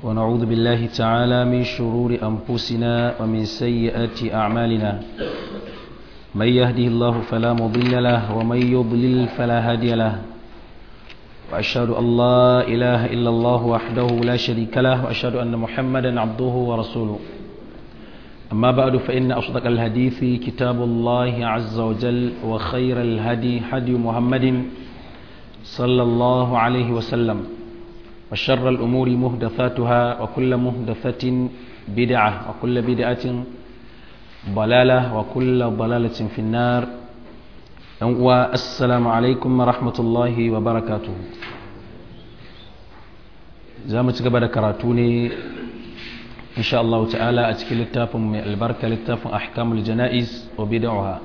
ونعوذ بالله تعالى من شرور أنفسنا ومن سيئات أعمالنا من يهده الله فلا مضل له ومن يضلل فلا هادي له وأشهد أن لا إله إلا الله وحده لا شريك له وأشهد أن محمدا عبده ورسوله أما بعد فإن أصدق الحديث كتاب الله عز وجل وخير الهدي هدي محمد صلى الله عليه وسلم وشر الأمور مهدثاتها وكل مهدثة بدعة وكل بدعة ضلالة وكل ضلالة في النار والسلام عليكم ورحمة الله وبركاته زامت قبل كراتوني إن شاء الله تعالى أتكي للتافم من البركة للتافم أحكام الجنائز وبدعها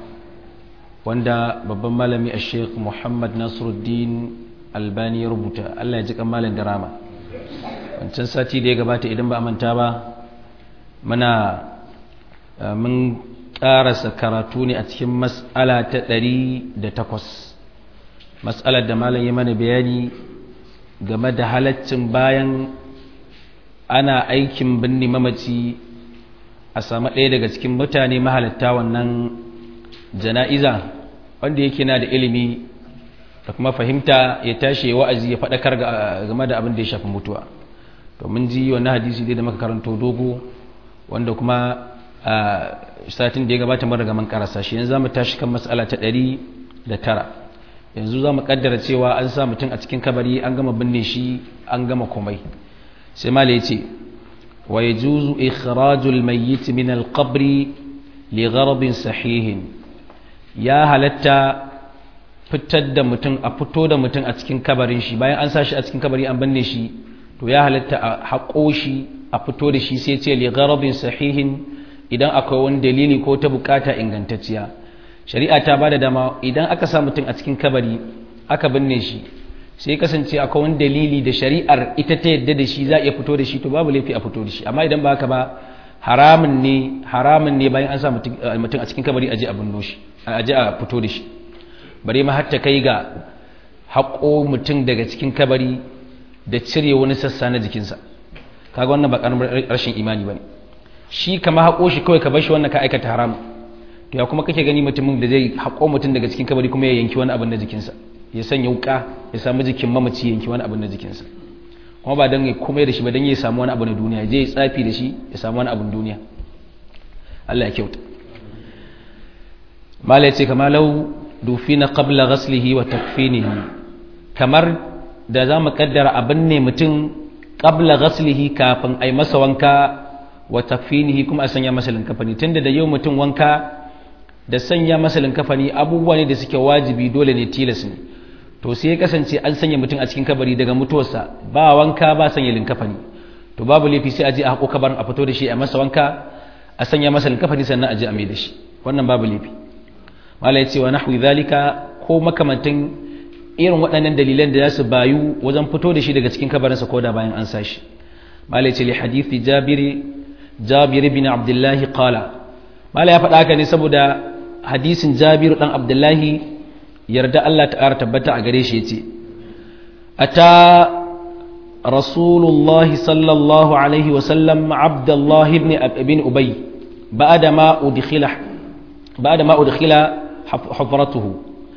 wanda babban malami a sheikh muhammad nasiruddin albani ya rubuta allah ya ji kamalin da rama wancan sati da ya gabata idan ba a manta ba muna mun karasa karatu ne a cikin mas'ala ta ɗari da takwas mas'alar da malam ya mana bayani game da halaccin bayan ana aikin binne mamaci a samu ɗaya daga cikin mutane mahalatta wannan jana'iza wanda yake na da ilimi da kuma fahimta ya tashi wa'azi ya faɗakar game da abin da ya shafi mutuwa to mun ji wannan hadisi dai da muka karanto dogo wanda kuma a satin da ya gabata mun riga mun karasa shi yanzu zamu tashi kan mas'ala ta ɗari da tara yanzu za mu kaddara cewa an sa mutum a cikin kabari an gama binne shi an gama komai sai mala ya ce wa yajuzu ikhrajul mayyit min al-qabri li gharadin sahihin ya halatta fitar da mutum a fito da mutum a cikin kabarin shi bayan an sa shi a cikin kabari an binne shi to ya halatta a haƙo shi a fito da shi sai ce ligharabin sahihin idan akwai wani dalili ko ta bukata ingantacciya shari'a ta bada dama idan aka sa mutum a cikin kabari aka binne shi sai kasance akwai wani dalili da shari'ar ita ta yadda da shi za a iya fito da shi to babu laifi a fito da shi amma idan ba haka ba haramun ne haramun ne bayan an sa mutum a cikin kabari aje a binno shi aje a fito da shi bare ma hatta kai ga haƙo mutum daga cikin kabari da cire wani sassa na jikinsa kaga wannan ba ƙaramin rashin imani bane shi kama haƙo shi kawai ka bar shi wannan ka aikata haram to ya kuma kake gani mutumin da zai haƙo mutum daga cikin kabari kuma ya yanki wani abin na jikinsa ya sanya wuka ya samu jikin mamaci ya yanki wani abin na jikinsa kuma ba don ya kuma da shi ba don ya samu wani abu na duniya je ya tsafi da shi ya samu wani abin duniya Allah ya kyauta mala ya ce kama lau dufi na qabla ghaslihi wa takfinihi kamar da za mu kaddara abin ne mutum qabla ghaslihi kafin a yi masa wanka wa takfinihi kuma a sanya masa linkafani tunda da yau mutum wanka da sanya masa linkafani abubuwa ne da suke wajibi dole ne tilas ne to sai ya kasance an sanya mutum a cikin kabari daga mutuwarsa ba wanka ba sanya linkafani to babu laifi sai a je a haƙo kabarin a fito da shi a masa wanka a sanya masa linkafani sannan a je a mai da shi wannan babu laifi mala ya ce wa nahwi zalika ko makamantan irin waɗannan dalilan da za su bayu wajen fito da shi daga cikin kabarinsa ko da bayan an sa shi mala ya ce li hadithi jabiri jabir bin abdullahi qala mala ya faɗa haka ne saboda hadisin jabiru dan abdullahi yarda Allah ta ƙara tabbata a gare shi ya ce a ta rasulullahi sallallahu alaihi wasallam abdullahi ibn ubay ba da ma udkhila hafratuhu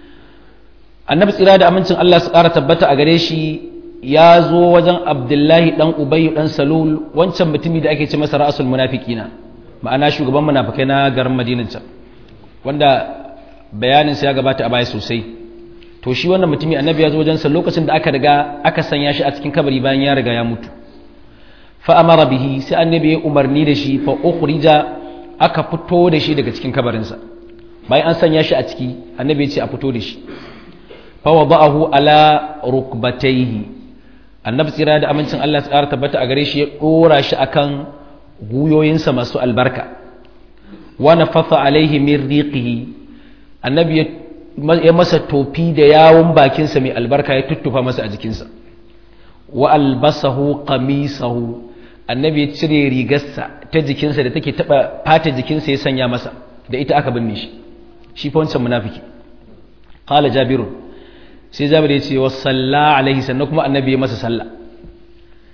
annabi tsira da amincin Allah su ƙara tabbata a gare shi ya zo wajen abdullahi dan ubay dan salul wancan mutumi da ake ce masa ra'asul munafiqina ma'ana shugaban munafikai na garin madinan can wanda bayaninsa ya gabata a baya sosai to shi wannan mutumi annabi ya zo wajensa lokacin da aka riga aka sanya shi a cikin kabari bayan ya riga ya mutu fa amara bihi sai annabi ya umarni da shi fa ukhrija aka fito da shi daga cikin kabarinsa bayan an sanya shi a ciki annabi ya ce a fito da shi fa wada'ahu ala rukbatayhi annabi tsira da amincin Allah ya tsara tabbata a gare shi ya dora shi akan guyoyinsa masu albarka wa nafatha alaihi min riqihi annabi ya masa tofi da yawon bakinsa mai albarka ya tuttufa masa a jikinsa wa albasahu qamisahu annabi ya cire rigarsa ta jikinsa da take taba fata jikinsa ya sanya masa da ita aka binne shi shi fa wancan munafiki qala jabirun sai jabir ya ce wa salla alaihi sannan kuma annabi ya masa sallah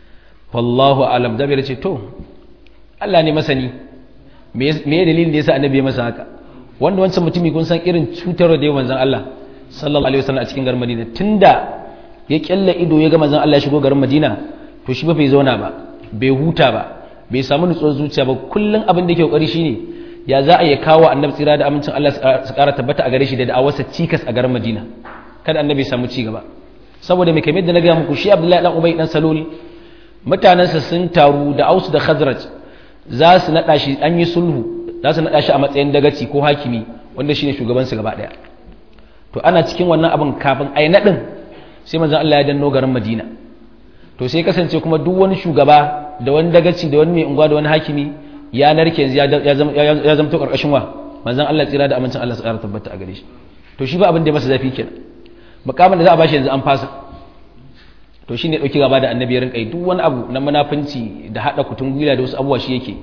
wallahu alam jabir ce to Allah ne masani me ya dalilin da yasa annabi ya masa haka wanda wancan mutumi kun san irin cutar da yawan manzon Allah sallallahu alaihi wasallam a cikin garin Madina tunda ya kyalla ido ya ga manzon Allah ya shigo garin Madina to shi ba bai zauna ba bai huta ba bai samu nutsuwar zuciya ba kullun abin da yake kokari shine ya za a yi kawo annabi tsira da amincin Allah su kara tabbata a gare shi da da'awarsa cikas a garin Madina kada annabi ya samu ci gaba saboda mai kamar da na ga muku shi Abdullahi dan Ubay dan Salul mutanensa sun taru da Aus da Khazraj za su naɗa shi an yi sulhu za su naɗa shi a matsayin dagaci ko hakimi wanda shine shugabansu gaba ɗaya to ana cikin wannan abin kafin a yi naɗin sai manzon Allah ya danno garin Madina to sai kasance kuma duk wani shugaba da wani dagaci da wani mai unguwa da wani hakimi ya narke yanzu ya zama to karkashin wa manzon Allah tsira da amincin Allah su ƙara tabbata a gare shi to shi ba abin da ya masa zafi kenan mukamin da za a bashi yanzu an fasa to shi ne ɗauki gaba da annabi ya rinƙa duk wani abu na munafunci da haɗa kutun gwila da wasu abubuwa shi yake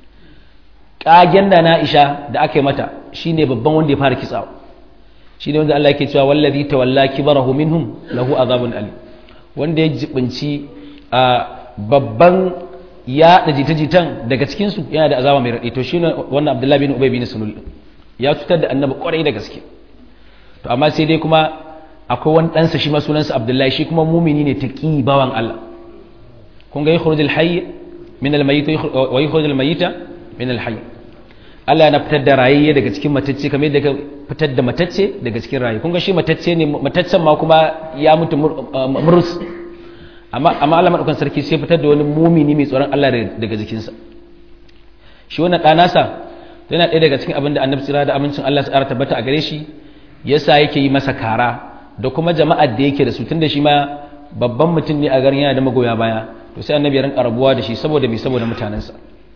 ƙagen da na isha da aka yi mata shi ne babban wanda ya fara kitsawa shi ne wanda Allah yake cewa wallazi tawalla kibarahu minhum lahu azabun ali wanda ya jibinci a babban ya da jita-jitan daga cikin su yana da azaba mai raɗi to shi ne wannan Abdullahi bin Ubay bin Sulul ya cutar da annabi kwarai da gaske to amma sai dai kuma akwai wani ɗansa shi ma sunansa abdullahi shi kuma mumini ne ta ƙi bawan Allah kun ga yi khurujul hayy min almayyit wa yi khurujul mayyita min alhayy Allah yana fitar da rayayye daga cikin matacce kamar yadda ka fitar da matacce daga cikin rayi kun ga shi matacce ne mataccen ma kuma ya mutu murus amma amma Allah madaukan sarki sai fitar da wani mumini mai tsoron Allah daga jikinsa shi wannan ɗanasa yana ɗaya daga cikin abin da annabi tsira da amincin Allah ya tabbata a gare shi yasa yake yi masa kara da kuma jama'ar da yake da su tunda shi ma babban mutum ne a garin yana da magoya baya to sai annabi ya rinka rabuwa da shi saboda me saboda mutanensa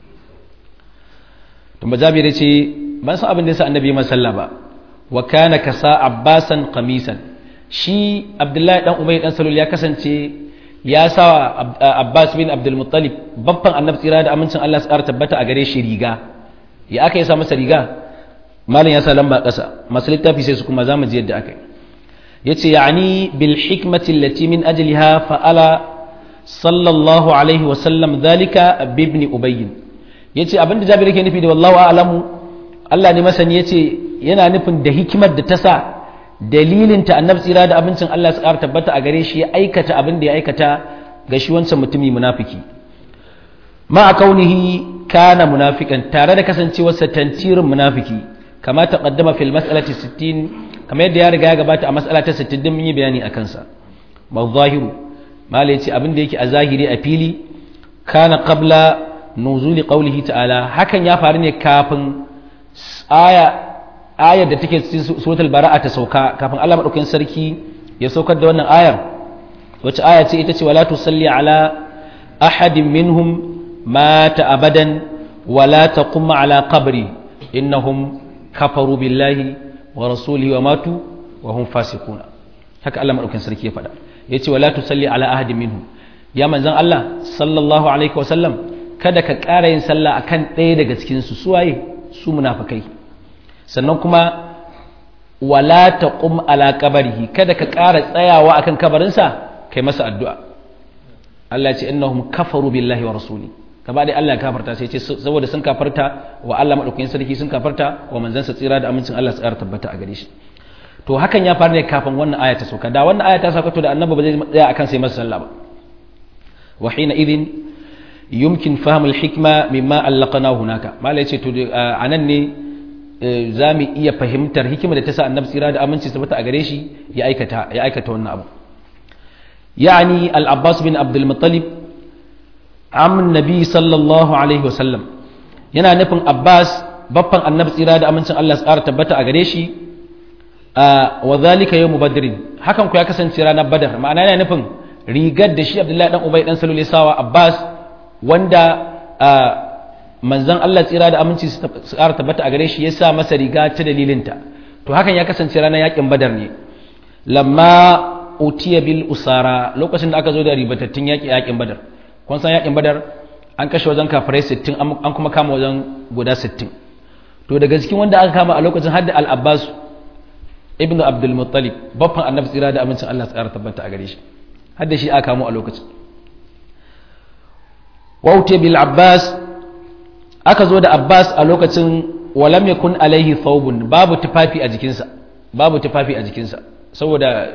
to majabir ce ban san abin da yasa annabi ya sallah ba wa kana kasa abbasan qamisan shi abdullahi dan umay dan salul ya kasance ya sa abbas bin abdul muttalib babban annabi tsira da amincin Allah su tabbata a gare shi riga ya aka yi sa masa riga malam ya sa lamba ƙasa masu littafi sai su kuma za mu ji yadda aka yi yace yani bil hikmati allati min ajliha fa'ala sallallahu alaihi wa sallam dhalika bi ibn ubay yace abinda jabir yake nufi da wallahu a'lamu Allah ne masani yace yana nufin da hikimar da ta sa dalilin ta annabi tsira da abincin Allah su ƙara tabbata a gare shi ya aikata abin da ya aikata ga shi wancan mutumi munafiki ma a kaunihi kana munafikan tare da kasancewarsa tantirin munafiki kama taqaddama fil mas'alati 60 kamar yadda ya riga ya gabata a mas'ala ta 60 din mun yi bayani a kansa mazahiru malai ce abin da yake a zahiri a fili kana qabla nuzuli qawlihi ta'ala hakan ya faru ne kafin aya ayar da take cikin suratul bara'a ta sauka kafin Allah madaukakin sarki ya saukar da wannan ayar wacce aya ce ita ce wala tusalli ala ahadin minhum mata abadan wala taqum ala qabri innahum kafaru billahi wa rasulihi wa matu wa hum fasiquna haka Allah madaukakin sarki ya faɗa yace wala tusalli ala ahadin minhum ya manzon Allah sallallahu alaihi wa sallam kada ka ƙara yin sallah akan ɗaya daga cikin su suwaye su munafikai sannan kuma wala taqum ala qabrihi kada ka ƙara tsayawa akan kabarinsa kai masa addu'a Allah ya ce innahum kafaru billahi wa rasuli gaba dai Allah ya kafarta sai ce saboda sun kafarta wa Allah madaukakin sarki sun kafarta wa manzansa tsira da amincin Allah tsara tabbata a gare shi to hakan ya faru ne kafin wannan aya ta sauka da wannan aya ta sauka to da annabi ba zai tsaya akan sai masa sallah ba wa hina idin yumkin fahmul hikma mimma allaqana hunaka malai ce to anan ne za mu iya fahimtar hikima da ta sa annabi tsira da aminci tabbata a gare shi ya aikata ya aikata wannan abu yani al-abbas bin abdul muttalib am nabi sallallahu alaihi wasallam yana nufin abbas baffan annabi tsira da amincin Allah tsara tabbata a gare shi wa zalika yawmu badrin hakan ku ya kasance ranar badar ma'ana yana nufin rigar da shi abdullahi dan ubay dan salul sawa abbas wanda manzon Allah tsira da aminci su tsara tabbata a gare shi ya sa masa riga ta dalilinta to hakan ya kasance ranar yakin badar ne lamma utiya bil usara lokacin da aka zo da ribatattun yaki yakin badar kun san yakin badar an kashe wajen kafirai 60 an kuma kama wajen guda 60 to daga cikin wanda aka kama a lokacin hadda al-abbas ibn abdul muttalib babban annabi tsira da amincin Allah tsara tabbata a gare shi hadda shi aka kamo a lokacin waute bil abbas aka zo da abbas a lokacin walam yakun alaihi thawbun babu tufafi a jikinsa babu tufafi a jikinsa saboda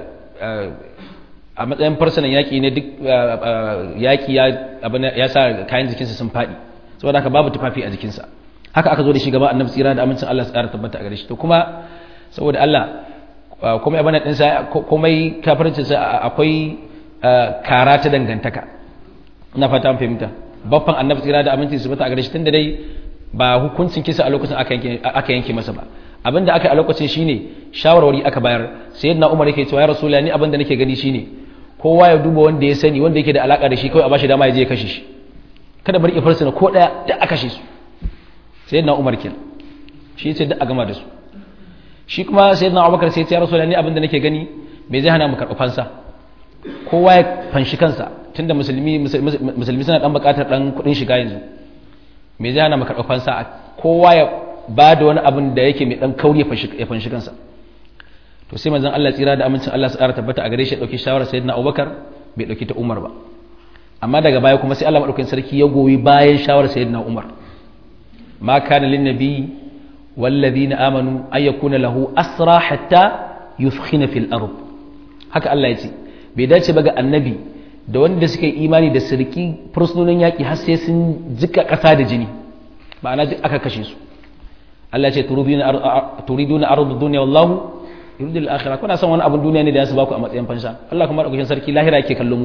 a matsayin farsanan yaƙi ne duk yaƙi ya sa kayan jikinsa sun faɗi saboda haka babu tufafi a jikinsa haka aka zo da shi gaba annabi tsira da amincin Allah su ƙara tabbata a gare shi to kuma saboda Allah komai abin ɗinsa komai kafircinsa akwai kara ta dangantaka ina fata fahimta baffan annabi tsira da amincin su bata a gare shi tunda dai ba hukuncin kisa a lokacin aka yanke masa ba abin da aka yi a lokacin shine shawarwari aka bayar sayyidina Umar yake cewa ya rasulullahi ni abin da nake gani shine kowa ya duba wanda ya sani wanda yake da alaka da shi kawai a bashi dama ya je ya kashe shi kada bari ifarsu na ko daya da aka kashe su sayyidina Umar kin shi yace da a gama da su shi kuma sayyidina Abubakar sai ya ce ya rasulullahi ni abin da nake gani me zai hana mu karɓa fansa kowa ya fanshi kansa tunda musulmi musulmi suna dan buƙatar dan kuɗin shiga yanzu me zai hana mu karɓa fansa kowa ya ba da wani abin da yake mai dan kauri ya fanshi kansa to sai manzon Allah tsira da amincin Allah su ƙara tabbata a gare shi ya dauki shawarar sayyidina Abubakar bai dauki ta Umar ba amma daga baya kuma sai Allah madaukakin sarki ya goyi bayan shawarar sayyidina Umar ma kana lin nabi والذين آمنوا أن يكون له أسرى حتى يثخن في الأرض haka Allah ya ce bai dace ba ga annabi da wanda suka yi imani da sirki fursunonin yaƙi har sai sun jika ƙasa da jini ma'ana duk aka kashe su Allah ya ce turiduna ardu dunya wallahu yuridul akhirah kuna son wani abun duniya ne da su baku a matsayin fansha Allah kuma da sarki lahira yake kallo mu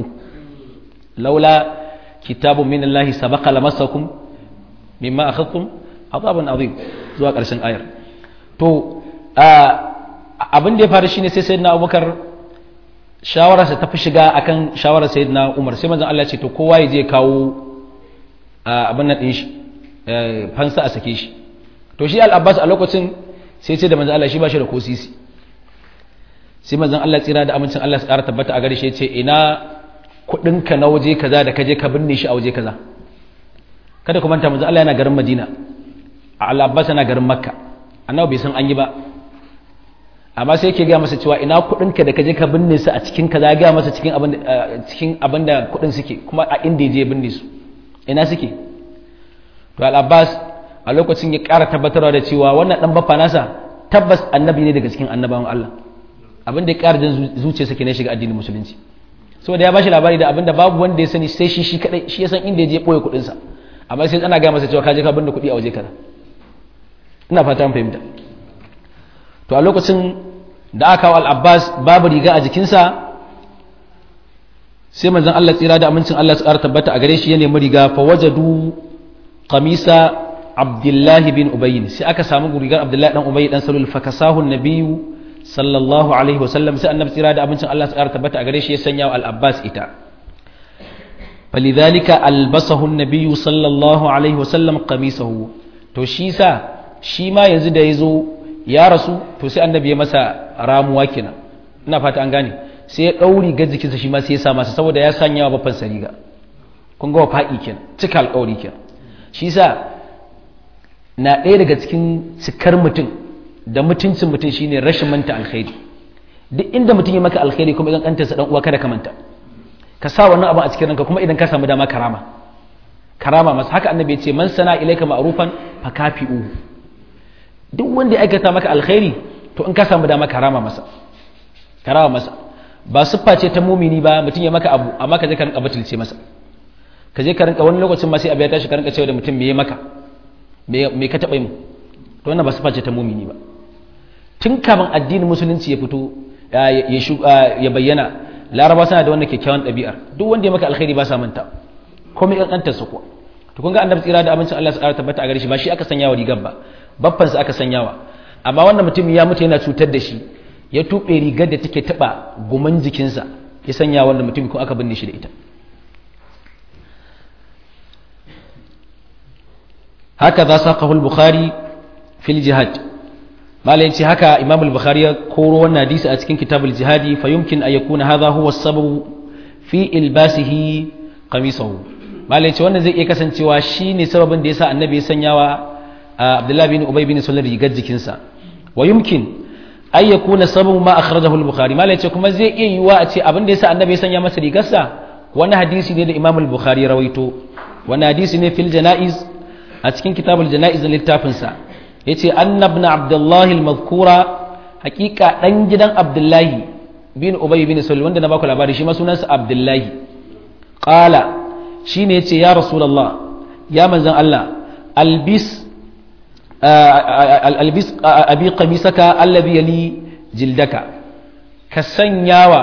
laula kitabun min Allah sabaqa lamassakum mimma akhadtum azabun azim zuwa ƙarshen ayar to abin da ya faru shine sai sayyidina Abubakar shawararsa ta fi shiga akan shawarar sayyidina Umar sai manzon Allah ya ce to kowa ya je kawo abin nan din shi fansa a sake shi to shi al-Abbas a lokacin sai ce da manzon Allah shi ba shi da kosisi sai manzon Allah tsira da amincin Allah su ƙara tabbata a gare shi ya ce ina kuɗinka na waje kaza da kaje ka binne shi a waje kaza kada ku manta manzon Allah yana garin Madina al-Abbas yana garin Makka annabi bai san an yi ba amma sai yake gaya masa cewa ina kuɗinka da kaje ka binne su a cikin kaza ya gaya masa cikin abin cikin abin da kuɗin suke kuma a inda je binne su ina suke to al-Abbas a lokacin ya ƙara tabbatarwa da cewa wannan dan baffa nasa tabbas annabi ne daga cikin annabawan Allah abin da ya ƙara jin zuciyarsa ke ne shiga addinin musulunci saboda ya bashi labari da abin da babu wanda ya sani sai shi shi kadai shi ya san inda ya je ɓoye kuɗinsa amma sai ana gaya masa cewa ka je ka binne kuɗi a waje kaza ina fata an fahimta to a lokacin da aka kawo al-abbas babu riga a jikinsa sai manzon Allah tsira da amincin Allah su ƙara tabbata a gare shi ya nemi riga fa wajadu qamisa abdullahi bin ubayy sai aka samu rigar abdullahi dan ubayy dan salul fa kasahu nabiyyu sallallahu alaihi wa sallam sai annabi tsira da amincin Allah su ƙara tabbata a gare shi ya sanya wa al-abbas ita فلذلك ألبسه النبي صلى الله عليه وسلم قميصه to shi sa shi ma yanzu da ya zo ya rasu to sai annabi ya masa ramuwa kenan ina fata an gane sai ya ɗauri ga jikinsa shi ma sai ya sa masa saboda ya sanya wa babban sariga kun ga faɗi kenan cika alƙawari kenan shi sa na ɗaya daga cikin cikar mutum da mutuncin mutum shine rashin manta alkhairi duk inda mutum ya maka alkhairi kuma idan kantarsa dan uwa kada ka manta ka sa wannan abin a cikin ranka kuma idan ka samu dama karama karama masa haka annabi ya ce man sana ilaika ma'rufan fa kafi'u duk wanda ya aikata maka alkhairi to in ka samu dama karama masa karama masa ba siffa ce ta mumini ba mutum ya maka abu amma ka je ka rinka batulce masa ka je ka rinka wani lokacin ma sai abu ya tashi ka rinka cewa da mutum me ya maka me ka taɓa mu to wannan ba siffa ce ta mumini ba tun kafin addinin musulunci ya fito ya bayyana laraba suna da wannan kyakkyawan ɗabi'ar duk wanda ya maka alkhairi ba sa manta komai ƙanƙantar su kuwa to kun ga annabi tsira da abincin Allah su ƙara tabbata a gare shi ba shi aka sanya wa rigar ba babban sa aka sanya wa amma wannan mutum ya mutu yana cutar da shi ya tuɓe rigar da take taɓa guman jikinsa ya sanya wannan mutum ko aka binne shi da ita haka za sa kahul bukhari fil jihad malai ce haka imam al-bukhari ya koro wannan hadisi a cikin kitabul jihadi fa yumkin an yakuna hadha huwa sababu fi ilbasihi qamisahu malai ce wannan zai iya kasancewa shine sababin da yasa annabi ya sanyawa abdullahi bin ubay bin sulal rigar jikinsa wa yumkin an yakuna sababu ma akhrajahu al-bukhari malai ce kuma zai iya yiwa a ce abin da yasa annabi ya sanya masa rigarsa wani hadisi ne da imam al-bukhari ya rawaito wani hadisi ne fil jana'iz a cikin kitabul jana'iz na littafinsa ya ce annabna abdullahi al-mazkura hakika ɗan gidan abdullahi bin ubay bin sulul wanda na baku labari shi ma sunansa abdullahi qala shine yace ya rasulullah ya manzon Allah albis albis abi qamisaka alladhi yali jildaka ka sanyawa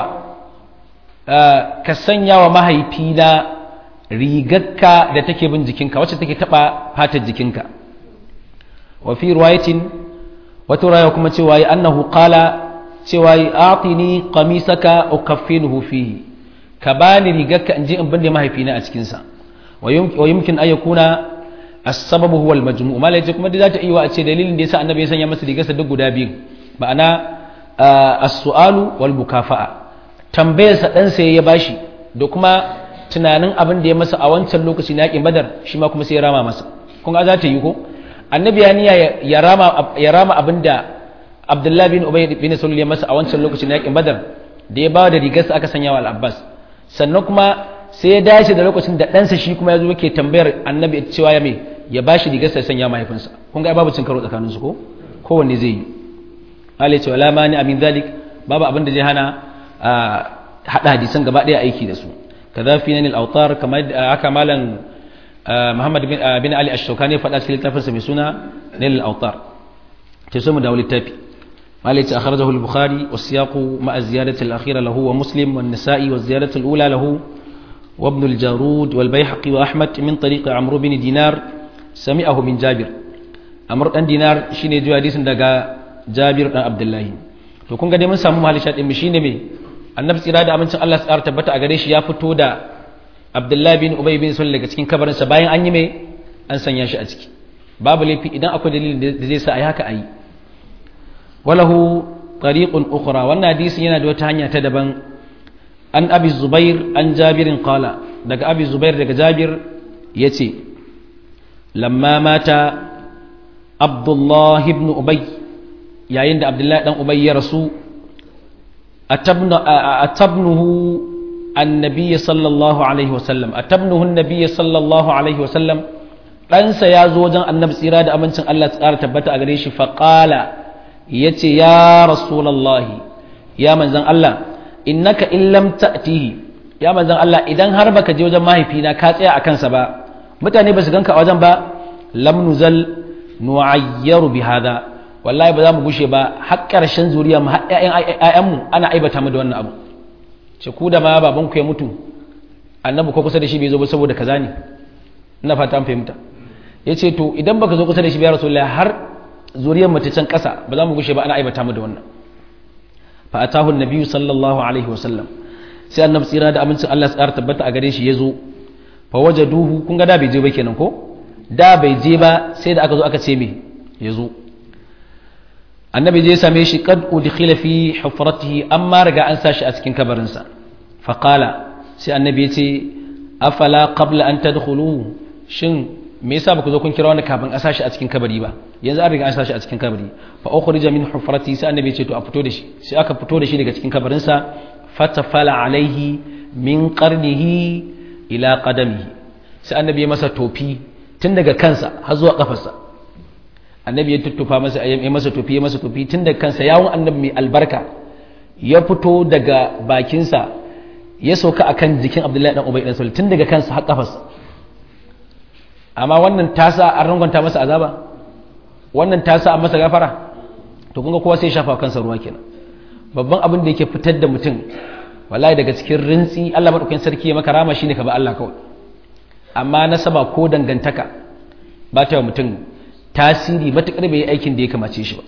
ka sanyawa mahaifina rigarka da take bin jikinka wacce take taba fatar jikinka wa fi riwayatin wata raya kuma cewa yi annahu qala cewa yi atini qamisaka ukaffinuhu fihi ka bani rigarka in je in binne mahaifina a cikin sa wa yumkin an yakuna as-sababu huwa al-majmu' malai kuma da zata iya a ce dalilin da yasa annabi ya sanya masa rigarsa duk guda biyu ma'ana as-su'alu wal mukafa'a tambayar sa dan sai ya bashi da kuma tunanin abin da ya masa a wancan lokaci na yakin badar shi ma kuma sai ya rama masa kun ga za ta yi ko annabi ya niyya ya rama ya rama abin da abdullahi bin ubay bin sulul ya masa a wancan lokaci na yakin badar da ya bawa da rigarsa aka sanya wa al-abbas sannan kuma sai ya dace da lokacin da ɗansa shi kuma ya zo yake tambayar annabi cewa ya mai ya bashi rigarsa ya sanya mahaifinsa kun ga babu cin karo tsakaninsu ko kowanne zai yi Allah ya ce wala mani amin zalik babu abin da zai hana hada hadisan gaba daya aiki da su kaza fi nanil autar kamar aka malan Muhammad bin Ali Ash-Shawkani faɗa cikin littafinsa mai suna Nail autar ke so mu dawo littafi malai ce akhrajahu al-Bukhari wa siyaqu ma'a ziyadati al-akhira lahu wa Muslim wa an-Nasa'i wa ziyadati al-ula lahu wa Ibn al-Jarud wal Baihaqi wa Ahmad min tariq Amr bin Dinar sami'ahu min Jabir Amr dan Dinar shine jiya hadisin daga Jabir dan Abdullahi to kun ga dai mun samu mahali shaɗin mu shine me annabi tsira da amincin Allah tsara tabbata a gare shi ya fito da Abdullahi bin Ubay bin Sulul daga cikin kabarinsa bayan an yi me an sanya shi a ciki babu laifi idan akwai dalilin da zai sa ayi haka ayi walahu tariqun ukhra wannan hadisi yana da wata hanya ta daban an abi zubair an jabirin qala daga abi zubair daga jabir yace lamma mata Abdullah ibn Ubay yayin da Abdullahi dan Ubay ya rasu atabnuhu annabi sallallahu alaihi wasallam atabnuhu annabi sallallahu alaihi wasallam ɗansa ya zo wajen annabi tsira da amincin Allah tsara tabbata a gare shi faƙala ya ce ya rasulallahi ya manzan Allah innaka in lam ta'tihi ya manzan Allah idan har baka je wajen mahaifina ka tsaya a kansa ba mutane ba su ganka a wajen ba lam nuzal nu'ayyaru bi hada wallahi ba za mu gushe ba har ƙarshen zuriya mu har ƴaƴan mu ana aibata mu da wannan abu ce ku da ma baban ku ya mutu annabi ko kusa da shi bai zo ba saboda kaza ne ina fata an fahimta yace to idan baka zo kusa da shi ba ya rasulullahi har zuriyar mu ta can ƙasa ba za mu gushe ba ana aibata mu da wannan fa atahu annabi sallallahu alaihi wa sallam sai annabi tsira da amincin Allah ya tsara tabbata a gare shi ya zo fa wajaduhu kun ga da bai je ba kenan ko da bai je ba sai da aka zo aka ce me ya zo annabi je same shi kad udkhila fi hufratihi amma riga an sashi a cikin kabarinsa fa qala sai annabi ya ce afala qabla an tadkhulu shin me yasa baku zo kun kira wani kafin a sashi a cikin kabari ba yanzu an riga an sashi a cikin kabari fa ukhrija min hufratihi sai annabi ya ce to a fito da shi sai aka fito da shi daga cikin kabarinsa fatafala alaihi min qarnihi ila qadamihi sai annabi ya masa tofi tun daga kansa har zuwa kafarsa annabi ya tuttufa masa ya masa tofi ya masa tofi tun daga kansa yawon annabi mai albarka ya fito daga bakinsa ya sauka akan jikin abdullahi dan ubay dan sul tun daga kansa har kafarsa amma wannan tasa an rangonta masa azaba wannan tasa an masa gafara to kun ga kowa sai ya shafa kansa ruwa kenan babban abin da yake fitar da mutum wallahi daga cikin rintsi Allah madaukakin sarki ya maka rama shine ka ba Allah kawai amma nasaba ko dangantaka ba ta wa mutum tasiri matukar bai yi aikin da ya kamace shi ba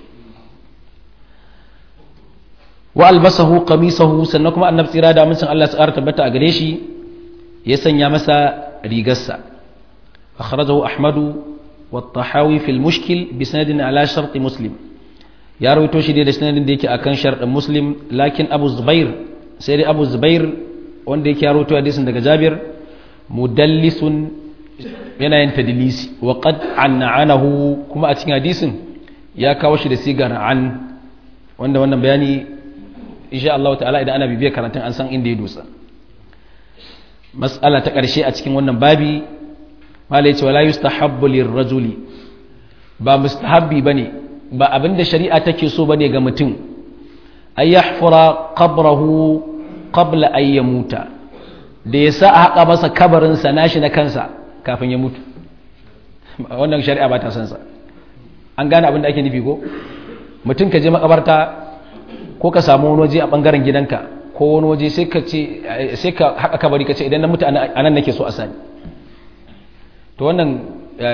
wa albasahu qamisahu sannan kuma annabi tsira da amincin Allah ya tabbata a gare shi ya sanya masa rigarsa akhrajahu ahmadu wa tahawi fil mushkil bi sanadin ala shart muslim ya rawaito shi da sanadin da yake akan sharɗin muslim lakin abu zubair sai dai abu zubair wanda yake ya rawaito hadisin daga jabir mudallisun yana yin tadlisi wa qad an'anahu kuma a cikin hadisin ya kawo shi da sigar an wanda wannan bayani insha Allah ta'ala idan ana bibiyar karatun an san inda ya dosa mas'ala ta ƙarshe a cikin wannan babi mala yace wala yustahabbu lirrajuli ba mustahabbi bane ba abinda shari'a take so bane ga mutum ay yahfura qabrahu qabla an yamuta da ya sa a haƙa masa kabarin sa nashi na kansa kafin ya mutu wannan shari'a ba ta san sa an gane abin da ake nufi ko mutum ka je makabarta ko ka samu wani waje a bangaren gidanka ko wani waje sai ka ce sai ka haƙa kabari ka ce idan na mutu anan nake so a sani to wannan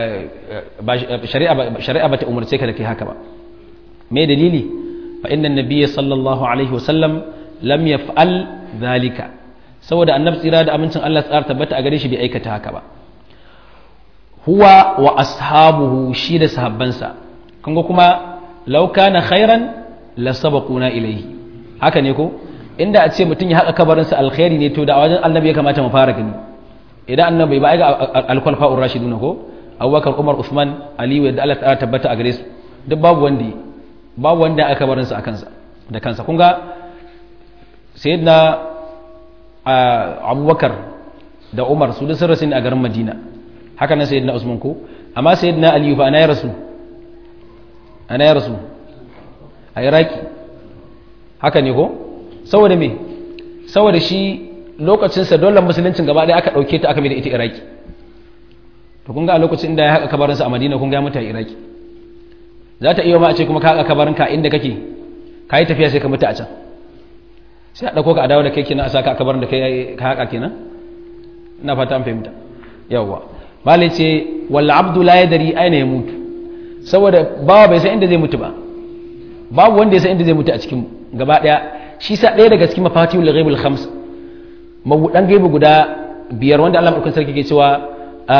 shari'a ba ta umarce ka da kai haka ba me dalili fa inna nabiyya sallallahu alaihi wasallam lam yaf'al dhalika saboda annabi tsira da amincin Allah tsara tabbata a gare shi bai aikata haka ba huwa wa ashabuhu shi da sahabbansa kun ga kuma law kana khairan la sabaquna ilayhi haka ne ko inda a ce mutum ya haka kabarinsa alkhairi ne to da a wajen annabi ya kamata mu fara gani idan annabi ba ga alkwalfa'ur rashiduna ko abubakar umar usman aliyu da allah ta tabbata a gare su duk babu wanda babu wanda aka barin sa a kansa da kansa kun ga sayyidina abubakar da umar su da sun rasu ne a garin madina haka nan sayyidina usman ko amma sayyidina aliyu fa ana ya rasu ana ya rasu a iraki haka ne ko saboda me saboda shi lokacinsa dole musuluncin gaba ɗaya aka ɗauke ta aka mai da ita iraki to kun ga a lokacin da ya haƙa kabarinsa a madina kun ga mata iraki za ta iya ma a ce kuma ka haƙa kabarinka inda kake ka yi tafiya sai ka mutu a can sai a ɗauko ka a dawo da kai kenan a saka kabarin da kai ka haƙa kenan ina fata an fahimta yawwa malai ce walla abdu la yadri aina ya mutu saboda bawa bai san inda zai mutu ba babu wanda ya san inda zai mutu a cikin gaba ɗaya shi sa ɗaya daga cikin mafatihul ghaibul khams mabudan gaibu guda biyar wanda Allah madaukakin sarki ke cewa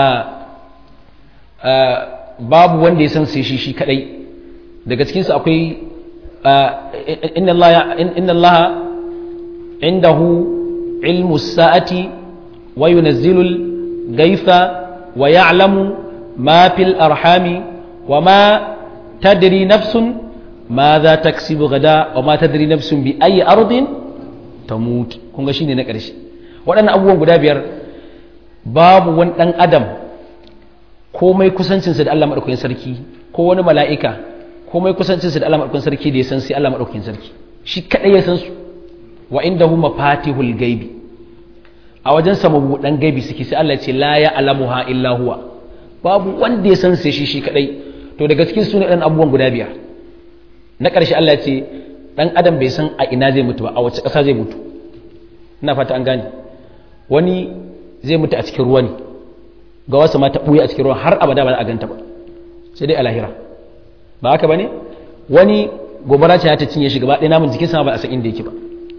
babu wanda ya san sai shi shi kadai daga cikin su akwai inna Allah inna Allah indahu ilmu sa'ati wa yunazzilu al-ghaytha wa ya'lamu ma fil arhami wa ma tadri nafsun ماذا تكسب غدا وما تدري نفس بأي أرض تموت kun ga shine na ƙarshe waɗannan abubuwan guda biyar babu wani ɗan adam komai kusancinsa da Allah maɗaukakin sarki ko wani mala'ika komai kusancinsa da Allah maɗaukakin sarki da ya san sai Allah maɗaukakin sarki shi kaɗai ya san su wa inda hu mafatihul gaibi a wajen sa mabuɗan gaibi suke sai Allah ce la ya alamuha illa huwa babu wanda ya san sai shi shi kaɗai to daga cikin su ne ɗan abubuwan guda biyar na ƙarshe Allah ce ɗan adam bai san a ina zai mutu ba a wace ƙasa zai mutu ina fata an gane wani zai mutu a cikin ruwa ne ga wasu ma ta ɓuya a cikin ruwa har abada ba za a ganta ba sai dai a lahira ba haka ba ne wani gobara ce ta cinye shi gaba ɗaya namun jikin sama ba a san inda yake ba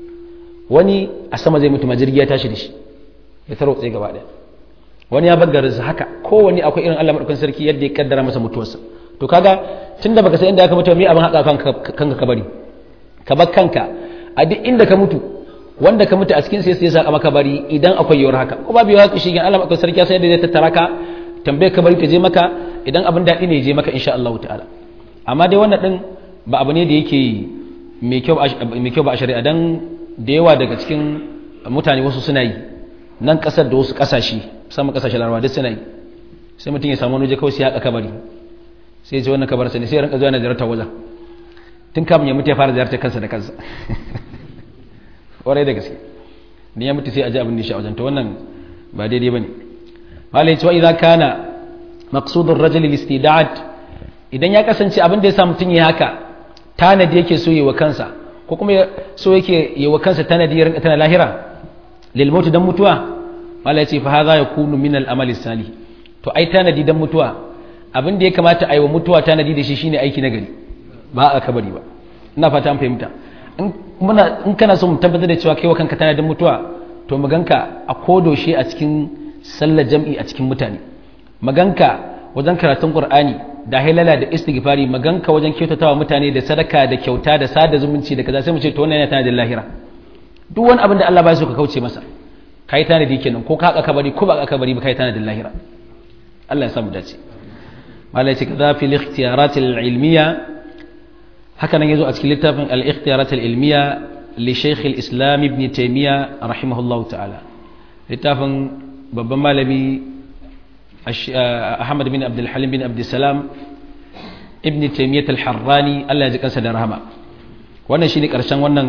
wani a sama zai mutu ma jirgi ya tashi da shi ya tarotse gaba ɗaya wani ya bar garinsa haka kowanne akwai irin Allah madaukakin sarki yadda ya kaddara masa mutuwarsa to kaga tunda baka san inda aka mutu me abin haka kanka kanka ka bari ka bar kanka a duk inda ka mutu wanda ka mutu a cikin sai sai ya saka maka bari idan akwai yiwuwar haka ko babu yiwuwar haka shi Allah madaukakin sarki sai da zai tattara ka tambaye ka bari ta je maka idan abin daɗi ne ya je maka insha Allah ta'ala amma dai wannan din ba abu ne da yake mai kyau mai kyau ba a shari'a dan da yawa daga cikin mutane wasu suna yi nan kasar da wasu kasashe musamman kasashe larabawa duk suna yi sai mutum ya samu wani waje kawai sai ya haƙa kabari sai ya ce wannan kabarsa ne sai ya rinka zuwa na ziyartar wajen tun kamun ya mutu ya fara ziyartar kansa da kansa ƙwarai da gaske ni ya mutu sai a ji abin da shi a wajen to wannan ba daidai ba ne malai cewa idan kana maqsudun rajul istida'at idan ya kasance abin da ya sa mutum ya haka tanadi yake so yi wa kansa ko kuma so yake yi wa kansa tanadi ya rinka tana lahira lil mautu dan mutuwa malai ce fa hadha yakunu min al amali salih to ai tanadi dan mutuwa abin da ya kamata a yi wa mutuwa tanadi da shi shine aiki na gari ba a kabari ba ina fata an fahimta in kana so mu tabbatar da cewa kai wa kanka tanadin mutuwa to maganka a kodoshe a cikin sallar jam'i a cikin mutane maganka wajen karatun qur'ani da halala da istighfari maganka wajen kyautatawa mutane da sadaka da kyauta da sada zumunci da kaza sai mu ce to wannan yana tanadin lahira duk wani abin da Allah ba so ka kauce masa kai tanadi kenan ko ka haka kabari ko ba ka kabari ba kai tanadin lahira Allah ya samu dace malai ce kaza fil ikhtiyarat al ilmiya haka nan yazo a cikin littafin al ikhtiyarat al ilmiya li shaykh al islam ibn taymiya rahimahullahu ta'ala littafin babban malami ahmad bin abdul halim bin abdul salam ibn taymiyyah al-harrani Allah ya ji kansa da rahama wannan shine karshen wannan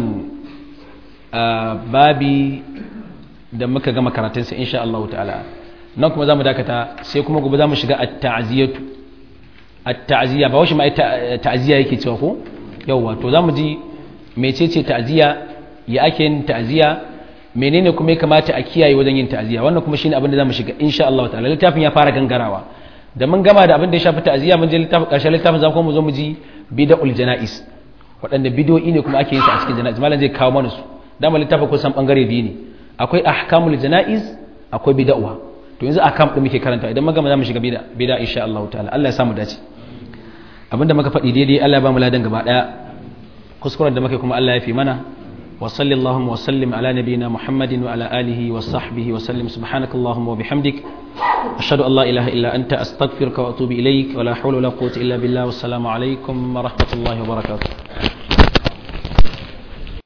babi da muka gama karatun sa insha Allah ta'ala nan kuma zamu dakata sai kuma gobe zamu shiga at-ta'ziyatu at-ta'ziya ba washi ma ta'ziya yake cewa ko yawa to zamu ji mecece ta'ziya ya ake yin ta'ziya menene kuma ya kamata a kiyaye wajen yin ta'ziya wannan kuma shine abin da zamu shiga insha Allah ta'ala littafin ya fara gangarawa da mun gama da abin da ya shafi ta'ziya mun je littafin ƙarshen littafin za mu zo mu ji bid'ul janais waɗanda bidiyoyi ne kuma ake yin su a cikin janais malam zai kawo mana su dama littafin kusan bangare biyu ne akwai ahkamul janais akwai bid'ah to yanzu ahkam din muke karanta idan mun gama za mu shiga bid'a bid'a insha Allah ta'ala Allah ya samu dace abinda muka faɗi daidai Allah ya ba mu ladan gaba daya kuskuren da muka kuma Allah ya fi mana وصل اللهم وسلم على نبينا محمد وعلى آله وصحبه وسلم سبحانك اللهم وبحمدك أشهد أن لا إله إلا أنت أستغفرك وأتوب إليك ولا حول ولا قوة إلا بالله والسلام عليكم ورحمة الله وبركاته